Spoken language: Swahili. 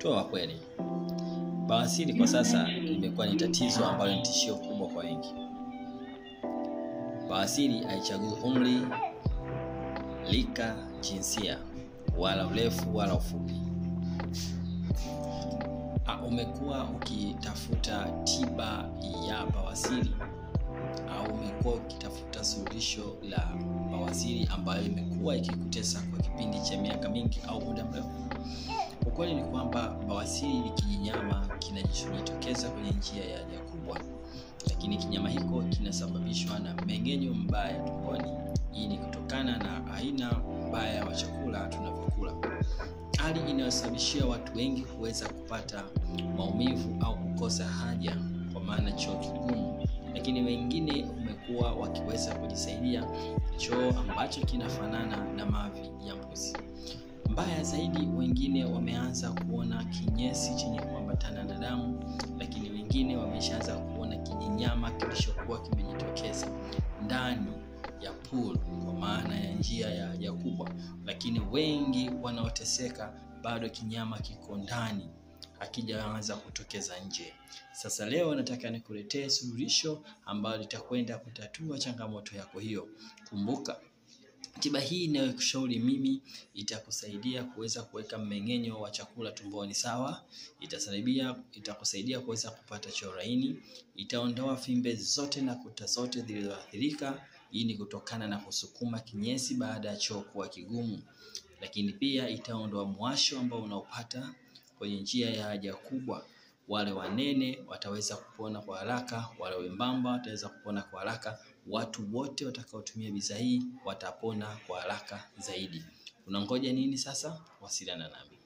Toa kweli, bawasiri kwa sasa imekuwa ni tatizo ambalo ni tishio kubwa kwa wengi. Bawasiri haichagui umri, lika, jinsia, wala urefu wala ufupi. Ah, Umekuwa ukitafuta tiba ya bawasiri au umekuwa ukitafuta suluhisho la bawasiri ambayo imekuwa ikikutesa kwa kipindi cha miaka mingi au muda mrefu? Ukweli ni kwamba bawasiri ni kijinyama kinachojitokeza kwenye njia ya haja kubwa, lakini kinyama hiko kinasababishwa na mmeng'enyo mbaya tumboni. Hii ni kutokana na aina mbaya wa chakula tunavyokula, hali inayosababishia watu wengi kuweza kupata maumivu au kukosa haja, kwa maana choo kigumu. Lakini wengine umekuwa wakiweza kujisaidia choo ambacho kinafanana na mavi ya mbuzi. Mbaya zaidi, wengine wameanza kuona kinyesi chenye kuambatana na damu, lakini wengine wameshaanza kuona kijinyama kilichokuwa kimejitokeza ndani ya pool, kwa maana ya njia ya haja kubwa. Lakini wengi wanaoteseka bado kinyama kiko ndani, hakijaanza kutokeza nje. Sasa leo nataka nikuletee suluhisho ambalo litakwenda kutatua changamoto yako hiyo. Kumbuka, tiba hii inayokushauri mimi itakusaidia kuweza kuweka mmeng'enyo wa chakula tumboni sawa, itasaidia itakusaidia kuweza kupata choo laini, itaondoa fimbe zote na kuta zote zilizoathirika. Hii ni kutokana na kusukuma kinyesi baada ya choo kuwa kigumu, lakini pia itaondoa mwasho ambao unaopata kwenye njia ya haja kubwa. Wale wanene wataweza kupona kwa haraka, wale wembamba wataweza kupona kwa haraka. Watu wote watakaotumia bidhaa hii watapona kwa haraka zaidi. Unangoja nini sasa? Wasiliana nami.